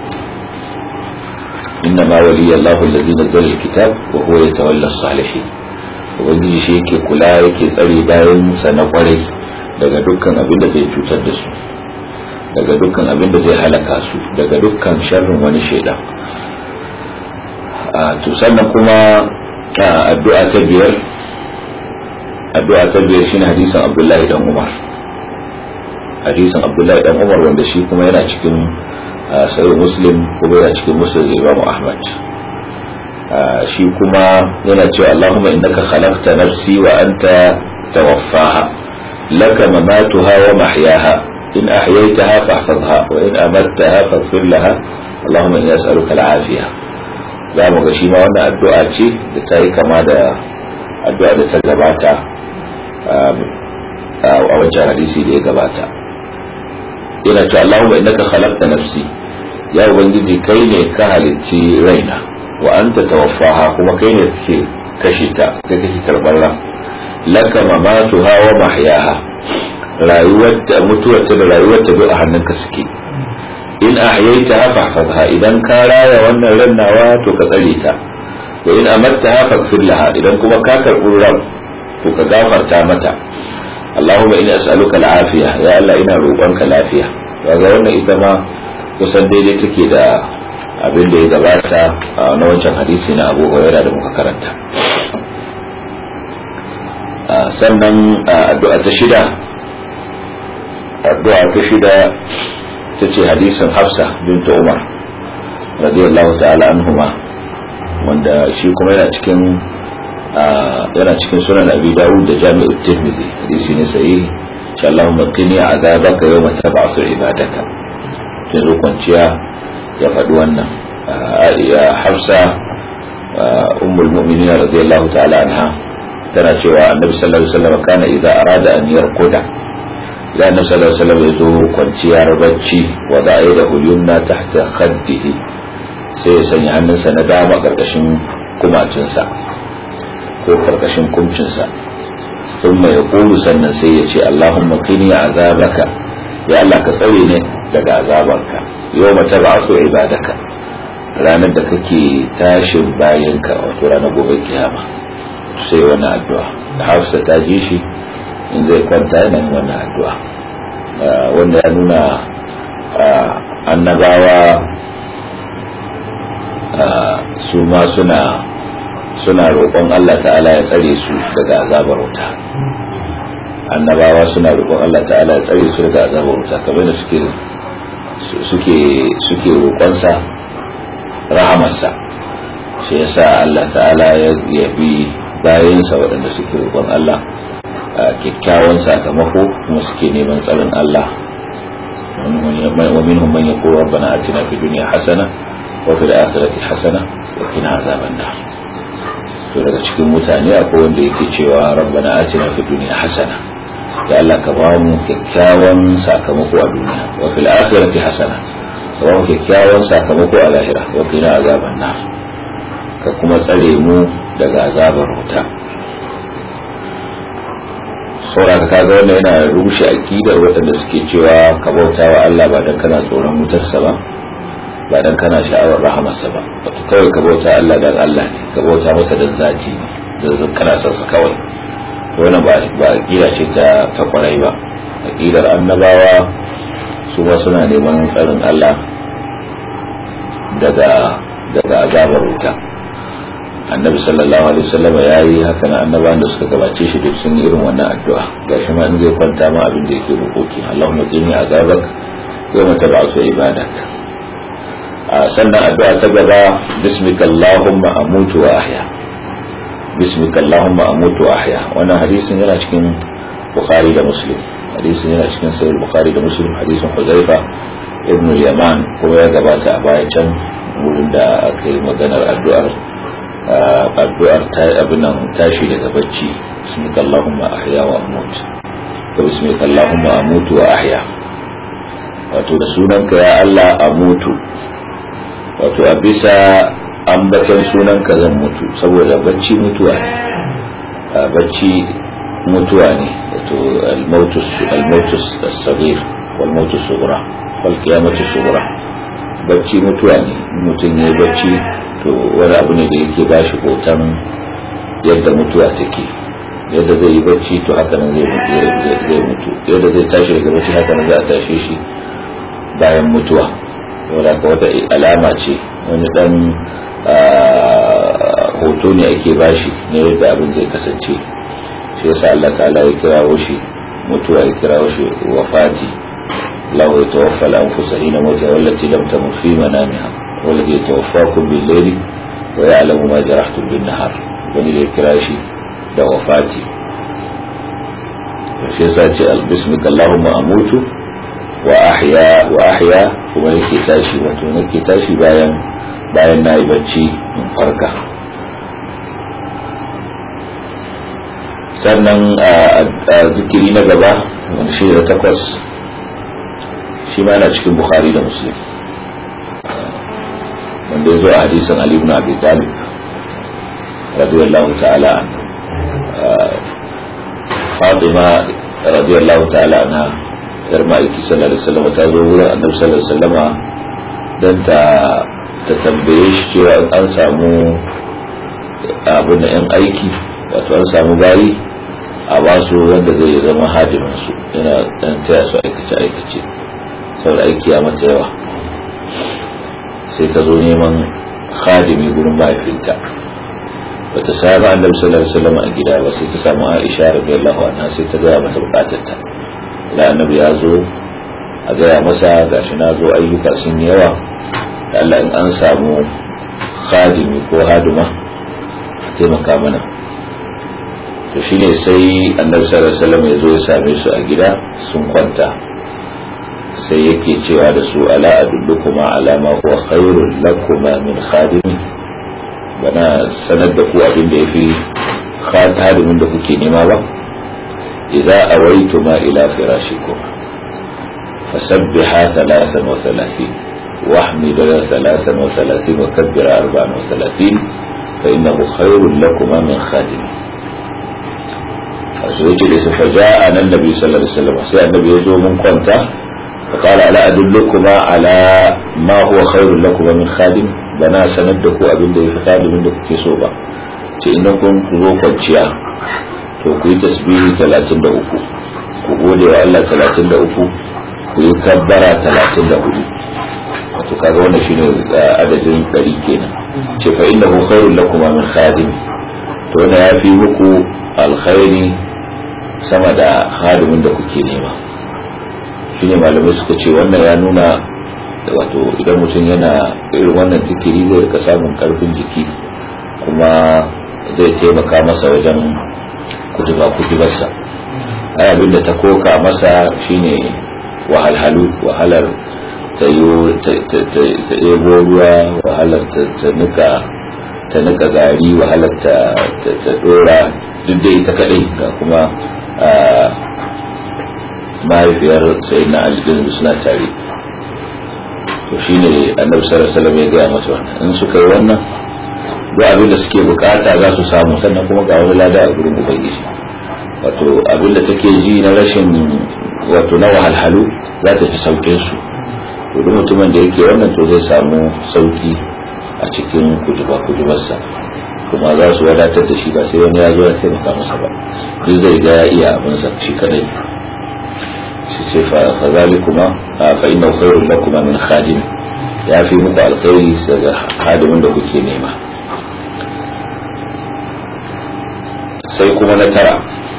إنما ولي الله الذي نزل الكتاب وهو يتولى الصالحين ubangiji shi yake kula yake tsare bayan sa na kwarai daga dukkan abin da zai cutar da su daga dukkan abin da zai halaka su daga dukkan sharrin wani shaidan to sannan kuma addu'a ta biyar addu'a ta biyar shine hadisin Abdullahi dan Umar hadisin Abdullahi dan Umar wanda shi kuma yana cikin sai muslim kuma yana cikin muslim imam ahmad shi kuma yana cewa allahumma innaka khalaqta nafsi wa anta tawaffaha laka mamatuha wa mahyaha in ahyaytaha fahfazha wa in amartaha faghfir laha allahumma inni as'aluka al-afiya za mu ga shi ma wannan addu'a ce da ta yi kama da addu'a da ta gabata a wancan hadisi da ya gabata yana cewa allahumma innaka khalaqta nafsi ya ubangiji kai ne ka halicci raina wa anta tawaffaha kuma kai ne kake kashe ta kai kake karbar ran laka mamatuha wa mahyaha rayuwar ta mutuwar ta da rayuwar ta duk a hannunka suke in ahyaitaha fahfazha idan ka raya wannan ran nawa to ka tsare ta wa in amartaha faghfir laha idan kuma ka karbi ran to ka gafarta mata Allahumma inni as'aluka al-afiya ya Allah ina roƙonka lafiya kaga wannan ita ma kusan daidai take da abin da ya gabata na wancan hadisi na abu huraira da muka karanta sannan addu'a ta shida addu'a ta shida ta ce hadisin hafsa binta umar radiyallahu ta'ala anhuma wanda shi kuma yana cikin yana cikin sunan abi dawud da jami'ut tirmidhi hadisi ne sahihi insha Allah qini azabaka yawma tab'asu ibadaka yanzu kwanciya ya faɗi wannan ya hafsa ummul mu'minin radiyallahu ta'ala anha tana cewa annabi sallallahu alaihi wasallam kana idza arada an yarquda idan annabi sallallahu alaihi wasallam ya zo kwanciyar bacci wa da'a da yumna tahta khaddihi sai ya sanya hannunsa na dama karkashin kumacinsa ko karkashin kumcinsa ثم يقول sannan sai ya ce Allahumma qini azabaka ya Allah ka tsare ne daga azabarka yau mata ba su ibadaka ranar da kake tashin bayanka wato ranar gobe kiyama sai wani addu'a da hafsa ta ji shi in zai kwanta yana yin wannan addu'a wanda ya nuna annabawa su ma suna suna roƙon Allah ta'ala ya tsare su daga azabar wuta annabawa suna roƙon Allah ta'ala ya tsare su daga azabar wuta kamar da suke suke suke roƙonsa rahamarsa shi yasa Allah ta'ala ya bi bayansa waɗanda suke roƙon Allah kyakkyawan sakamako kuma suke neman tsarin Allah ومنهم من يقول ربنا آتنا في الدنيا حسنة وفي الآخرة حسنة وقنا عذاب النار to daga cikin mutane akwai wanda yake cewa rabbana atina fid dunya hasana ya Allah ka ba mu kyakkyawan sakamako a duniya wa fil akhirati hasana ka ba mu kyakkyawan sakamako a lahira wa qina azaban nar ka kuma tsare mu daga azabar wuta saboda ka kaga wannan yana rushe akidar waɗanda suke cewa ka bauta wa Allah ba dan kana tsoron wutarsa ba ba dan kana sha'awar rahamarsa ba wato kawai ka bauta Allah dan Allah ne ka bauta masa dan zati ne dan kana son sa kawai wannan ba ba aqida ce ta ta kwarai ba aqidar annabawa su ba suna neman tsarin Allah daga daga azabar wuta annabi sallallahu alaihi wasallam ya yi haka na annabawan da suka gabace shi duk sun yi irin wannan addu'a gashi ma in zai kwanta ma abin da yake roƙoki Allahumma qini azabak yawma tab'athu ibadak a sannan addu'a ta gaba bismika Allahumma amutu wa ahya bismika Allahumma amutu wa ahya wannan hadisin yana cikin Bukhari da Muslim hadisin yana cikin sahih Bukhari da Muslim hadisin Huzaifa ibn Yaman kuma ya gabata a baya can wurin da aka yi maganar addu'ar addu'ar ta abinan tashi daga bacci bismika Allahumma ahya wa amut ko bismika Allahumma amutu wa ahya wato da sunanka ya Allah amutu wato a bisa ambaton sunanka zan mutu saboda bacci mutuwa ne bacci mutuwa ne wato al-mautus al-mautus as-saghir wal mautus sughra wal qiyamatu sughra bacci mutuwa ne mutum ya bacci to wani abu ne da yake ba shi hoton yadda mutuwa take yadda zai yi bacci to haka nan zai mutu yadda zai tashi daga bacci haka nan za a tashe shi bayan mutuwa wadda ka wata alama ce wani dan hoto ne ake bashi na yadda abin zai kasance shi yasa Allah ta'ala ya kirawo shi mutuwa ya kirawo shi wafati له يتوفى الأنفس حين موتها والتي لم تمت في منامها والذي يتوفاكم بالليل ويعلم ما جرحتم بالنهار wani da kira shi da wafati shi yasa ce albismika Allahumma amutu wa ahya wa ahya kuma nake tashi wato nake tashi bayan bayan na yi bacci in farka sannan a zikiri na gaba wani shi da takwas shi ma yana cikin bukhari da muslim wanda ya zo a hadisin ali ibn abi talib radiyallahu ta'ala anhu fatima radiyallahu ta'ala anha yar ma'aiki sallallahu alaihi wasallam ta zo wurin annabi sallallahu alaihi wasallama dan ta ta tambaye shi cewa an samu abin da yan aiki wato an samu bayi a basu wanda zai zama hadimin su yana dan taya su aikace aikace saboda aiki ya mata yawa sai ta zo neman khadimi gurin mahaifinta bata sami annabi sallallahu alaihi wasallam a gida ba sai ta samu Aisha radiyallahu anha sai ta gaya masa bukatarta da annabi ya zo a gaya masa gashi na zo ayyuka sun yi yawa da Allah in an samu khadimi ko haduma a taimaka mana to shine sai annabi sallallahu alaihi wasallam ya zo ya same su a gida sun kwanta sai yake cewa da su ala adullukuma ala ma huwa khairul lakuma min khadimi bana sanar da ku abin da yafi khadimin da kuke nema ba idza awaituma ila firashikum fasabbiha thalathan wa thalathin واحمد ثلاثا وثلاثين وكبر أربعا وثلاثين فإنه خير لكما من خادم فسويت فجاءنا النبي صلى الله عليه وسلم سيء النبي يزو من كونتا فقال ألا أدلكما على ما هو خير لكما من خادم بنا سندكو أبن دي في خادم عندك في صوبة إنكم كذو kwanciya to ku yi tasbihi 33 ku gode wa Allah 33 ku yi kabbara 34 wato kaga wannan shine adadin ɗari kenan ce fa innahu khairul lakum min khadim to wannan yafi muku alkhairi sama da khadimin da kuke nema shine malamai suka ce wannan ya nuna wato idan mutum yana irin wannan zikiri zai rika samun karfin jiki kuma zai taimaka masa wajen kutuba kutubarsa ai abin da ta koka masa shine wahalhalu wahalar ta ebo ruwa wahalar ta nika ta nika gari wahalar ta dora duk da ita kadai ga kuma mahaifiyar sai na aljihun suna tare to shi ne annabi sallallahu alaihi ya gaya masa wannan in suka yi wannan duk abin da suke bukata za su samu sannan kuma ga wani lada a gurin ubangiji wato abin da take ji na rashin wato na wahalhalu za ta fi saukin su duk mutumin da yake wannan to zai samu sauki a cikin kujuba kujubarsa kuma za su wadatar da shi ba sai wani ya zo ya taimaka masa ba duk zai ga ya iya abinsa shi kadai shi ce fa zalikuma fa inna khairul lakuma min khadim ya fi muku alkhairi daga hadimin da kuke nema sai kuma na tara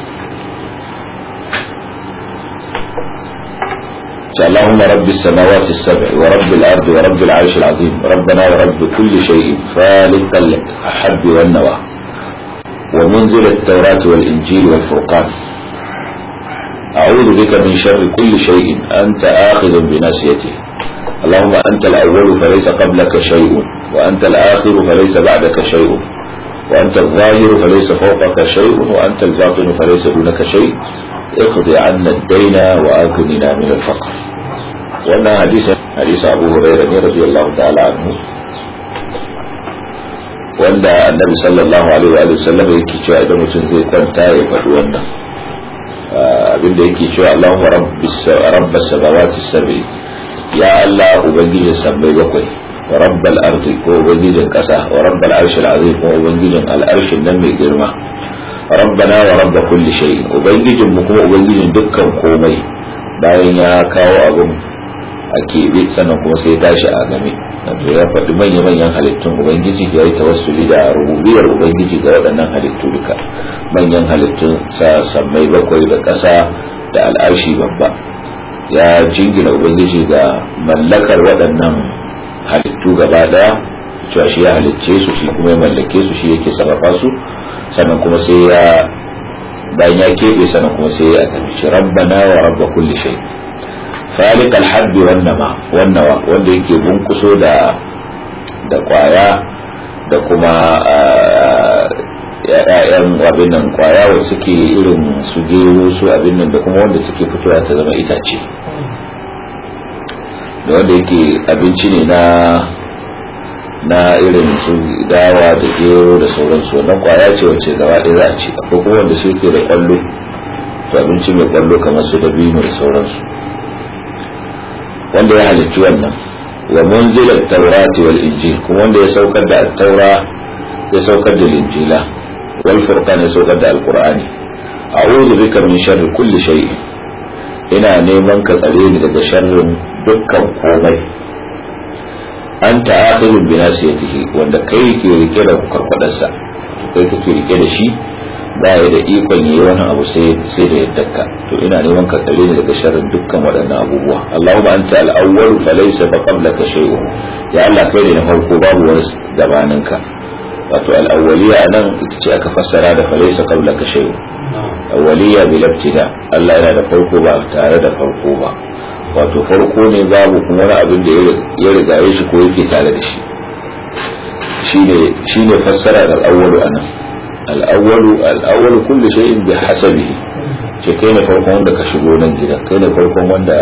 اللهم رب السماوات السبع ورب الأرض ورب العرش العظيم ربنا ورب كل شيء فالق الحب والنوى ومنزل التوراة والإنجيل والفرقان أعوذ بك من شر كل شيء أنت آخذ بناسيته اللهم أنت الأول فليس قبلك شيء وأنت الآخر فليس بعدك شيء وأنت الظاهر فليس فوقك شيء وأنت الباطن فليس دونك شيء اقضي عنا الدين وآكلنا من الفقر وانا حديث حديث أبو هريرة رضي الله تعالى عنه wanda annabi sallallahu alaihi wa sallam yake cewa idan mutum zai kwanta ya faɗi wannan abinda yake cewa Allahumma rabbas samawati sab'i ya Allah ubangijin sammai bakwai wa rabbal ardi ko ubangijin kasa wa rabbal arshil azim ko ubangijin al'arshin nan mai girma rabbana wa rabba kulli shay ubangijin mu kuma ubangijin dukkan komai bayan ya kawo abun a keɓe sannan kuma sai tashi a game wato ya faɗi manya-manyan halittun ubangiji ya yi tawassuli da rububiyar ubangiji ga waɗannan halittu duka manyan halittun sa sammai bakwai da ƙasa da al'arshi babba ya jingina ubangiji ga mallakar waɗannan halittu gaba ɗaya cewa shi ya halicce su shi kuma ya mallake su shi yake sarrafa su sannan kuma sai ya bayan ya keɓe sannan kuma sai ya tafi rabbana wa rabba kulli shay faliq alhabbi wan nama wannawa wanda yake bunkuso da da kwaya da kuma ya'yan abin nan kwaya wanda suke irin su gero su abin nan da kuma wanda suke fitowa ta zama itace da wanda yake abinci ne na na irin su dawa da gero da sauransu wannan kwaya ce wacce gaba ɗaya za a ci akwai kuma wanda su ke da kwallo to abinci mai kwallo kamar su dabino da sauransu wanda ya halicci wannan wa munzilat taurati wal injil kuma wanda ya saukar da taura ya saukar da injila wal furqan ya saukar da alqur'ani a'udhu bika min sharri kulli shay ina neman ka tsare ni daga sharrin dukkan komai anta akhirun bi nasiyatihi wanda kai ke rike da karkwadarsa kai kake rike da shi ba ya da ikon yi wani abu sai sai da yaddarka to ina neman ka tsare ni daga sharrin dukkan waɗannan abubuwa Allahumma anta al-awwal fa laysa fa qablaka shay'un ya Allah kai ne na farko babu wani gabaninka wato al-awwaliya nan ita ce aka fassara da fa laysa qablaka shay'un awwaliya bil ibtida Allah yana da farko ba tare da farko ba wato farko ne babu kuma wani abin da ya riga ya shi ko yake tare da shi shine fassara da al-awwalu anan al-awwalu al-awwalu kullu shay'in bi hasabihi ce kai ne farkon wanda ka shigo nan gidan kai ne farkon wanda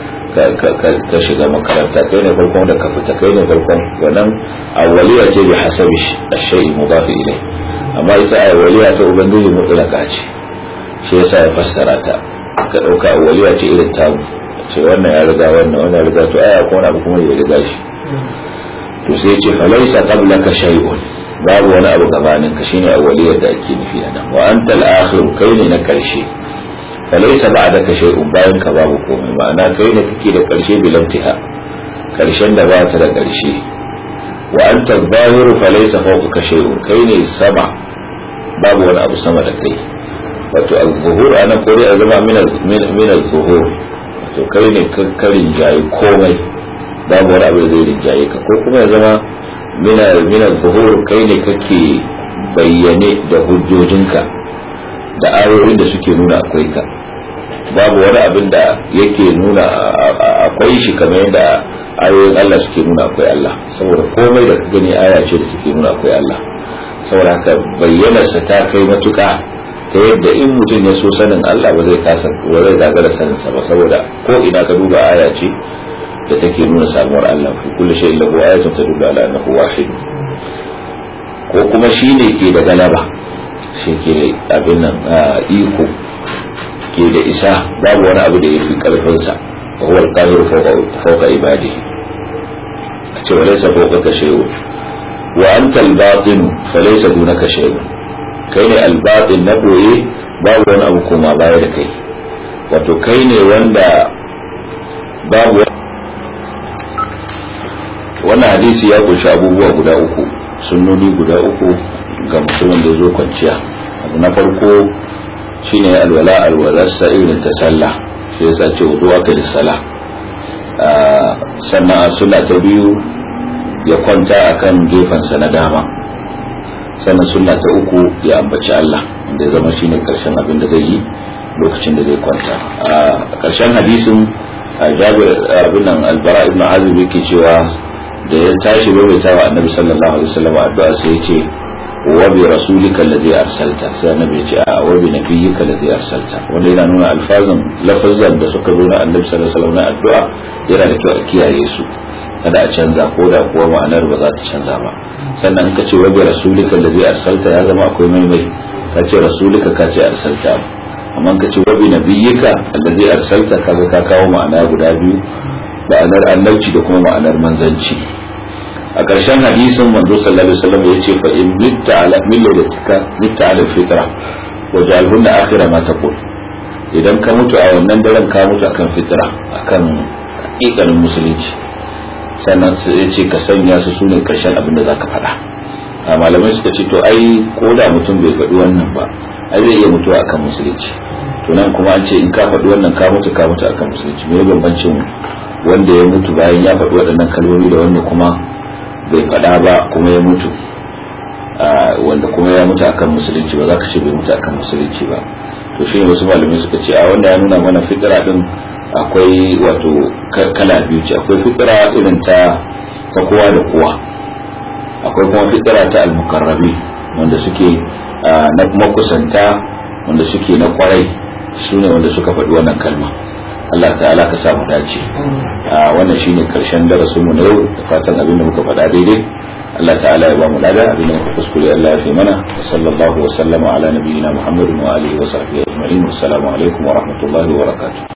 ka shiga makaranta kai ne farkon wanda ka fita kai ne farkon wannan awwaliya ce bi hasabi ash-shay'i mudaf ilay amma ita awwaliya ta ubangiji mutlaka ce shi yasa ya fassara ta ka dauka awwaliya ce irin tamu ce wannan ya riga wannan wannan ya riga to aya ko wani abu kuma ya riga shi to sai ce falaisa qablaka shay'un babu wani abu gabanin ka shine awwaliyar da ake nufi a nan wa anta al-akhir kai ne na karshe falaisa ba'daka shay'un bayan ka babu komai ma'ana kai ne kake da karshe bilantiha karshen da ba ta da karshe wa anta al-zahir falaisa fawqaka shay'un kai ne sama babu wani abu sama da kai wato al-zuhur ana ko dai a zama min al-zuhur wato kai ne kakkarin jayi komai babu wani abu da zai rinjaye ka ko kuma ya zama mina zuhur kai ne kake bayyane da hujjojinka da ayoyin da suke nuna akwai ka babu wani abin da yake nuna akwai shi kamar yadda ayoyin Allah suke nuna akwai Allah saboda komai da ka gani aya ce da suke nuna akwai Allah saboda haka bayyanarsa ta kai matuƙa ta yadda in mutum ya so sanin Allah ba zai kasa ba zai gagara sanin sa ba saboda ko ina ka duba aya ce da take nuna samuwar Allah fi kulli shay'in lahu ayatun tadullu ala annahu wahid ko kuma shine ke da galaba shi ke da abin nan iko ke da isa babu wani abu da yafi karfin sa wa huwa al-qahiru fawqa ibadihi a ce walaysa fawqaka shay'un wa anta al-batin falaysa dunaka shay'un kai ne al-batin na boye babu wani abu koma baya da kai wato kai ne wanda babu wannan hadisi ya kunshi abubuwa guda uku sunnoni guda uku ga mutumin da ya zo kwanciya abu na farko shine alwala alwalarsa irin ta sallah shi yasa ce wudu aka da sala sannan a suna ta biyu ya kwanta akan gefensa na dama sannan suna ta uku ya ambaci Allah wanda ya zama shine karshen abin da zai yi lokacin da zai kwanta a karshen hadisin jabir abin nan albara ibn azib yake cewa da ya tashi rubuta wa annabi sallallahu alaihi wasallam addu'a sai ya ce wa bi rasulika alladhi arsalta sai annabi ya ce a wa bi nabiyyika alladhi arsalta wanda yana nuna alfazan lafazan da suka zo na annabi sallallahu alaihi wasallam na addu'a yana da kyau a kiyaye su kada a canza ko da kuwa ma'anar ba za ta canza ba sannan ka ce wa bi rasulika alladhi arsalta ya zama akwai maimai ka ce rasulika ka ce arsalta amma ka ce wa bi nabiyyika alladhi arsalta kaga ka kawo ma'ana guda biyu ma'anar annabci da kuma ma'anar manzanci a ƙarshen hadisin manzo sallallahu alaihi wasallam yace fa in mitta ala millatika mitta ala fitra wa ja'alhunna akhira ma taqul idan ka mutu a wannan daren ka mutu akan fitra akan hakikanin musulunci sannan su yace ka sanya su sune ƙarshen abin da zaka faɗa a malamai suka ce to ai ko da mutum bai faɗi wannan ba ai zai iya mutuwa akan musulunci to nan kuma an ce in ka faɗi wannan ka mutu ka mutu akan musulunci me bambancin wanda ya mutu bayan ya faɗi waɗannan kalmomi da wanda kuma bai faɗa ba kuma ya mutu wanda kuma ya mutu akan musulunci ba za ka ce bai mutu akan musulunci ba to shi ne wasu malamai suka ce a wanda ya nuna mana fitira din akwai wato kala biyu ce akwai fitira irin ta ta kowa da kowa akwai kuma fitira ta almukarrabi wanda suke na makusanta wanda suke na kwarai su ne wanda suka faɗi wannan kalma Allah ta'ala ka samu dace a wannan shine karshen darasin mu na yau da fatan abin da muka faɗa daidai Allah ta'ala ya ba mu lada abin da muka kuskure Allah ya fi mana wa sallallahu wa sallama ala nabiyyina Muhammadin wa alihi wa sahbihi ajma'in assalamu alaikum wa rahmatullahi wa barakatuh